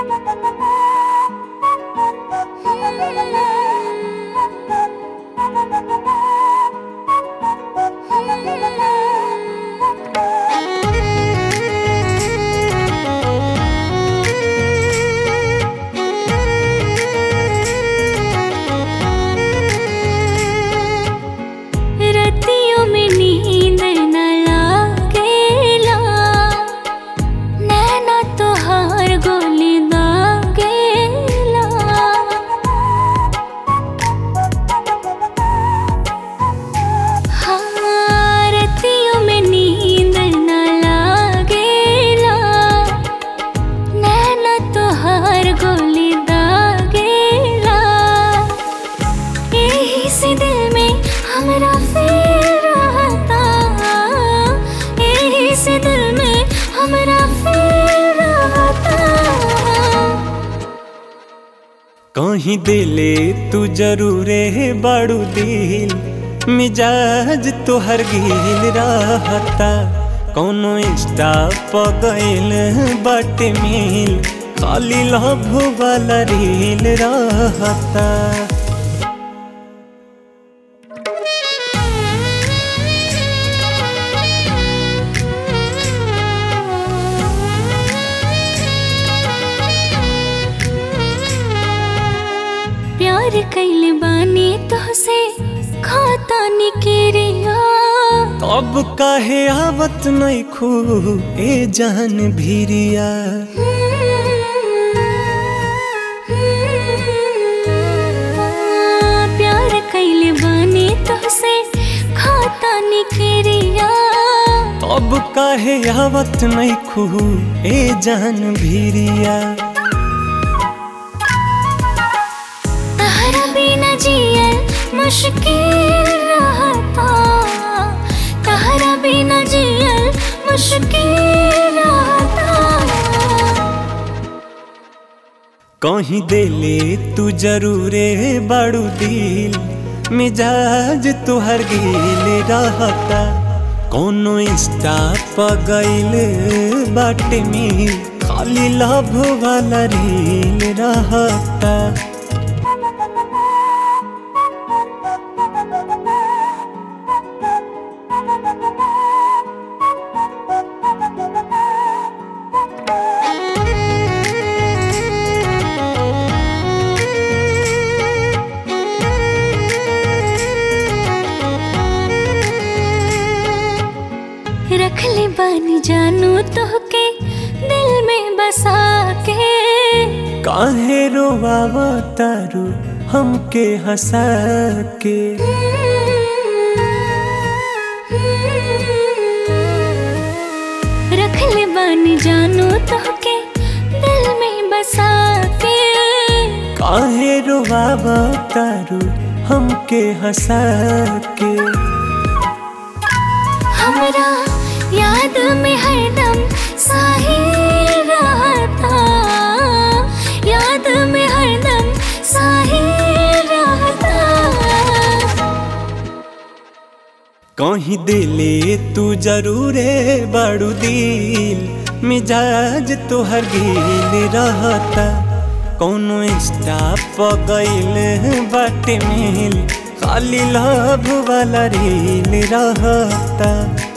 रतियों में नींद न लागेला नैना तोहार गोली दागेला हाँ, रतियों में नींद न लागेला नैना तोहार गोली दागेला यही से दिल में हमरा फिर रहता यही से दिल में हमरा फिर रहता कहीं दिले तू जरूरे बाड़ू दिल मिजाज तोहर गिल रहता कौनो इंस्टा पगैल बाटे मिल खाली लभ वाला रील रहता प्यार कैले बानी तोहसे खाता निकेरिया अब काहे आवत नहीं खू ए जान भीरिया प्यार कैले बानी तोहसे खाता निकेरिया अब काहे आवत नहीं खू ए जान भीरिया तहरा बिना जियल मुश्किल रहता तहरा बिना जियल मुश्किल रहता कहीं दिले तू जरूरे बाड़ू दिल मिजाज तुहर गिल रहता कोनो इंस्टा पगैल बाटे में खाली लभ वाला रील रहता रख ले बानी जानू तोहके दिल में बसा के काहे रोवावा तारू हमके हंसा के रख ले बानी जानू तोहके दिल में बसा के काहे रोवावा तारू हमके हंसा के हमरा याद में हरदम साहिल रहता याद में हरदम साहिल रहता कहीं दिले तू जरूरे बड़ू दिल मिजाज तोहर गिल रहता कोनो इंस्टा पगैल बाटे मिल खाली लभ वाला रील रहता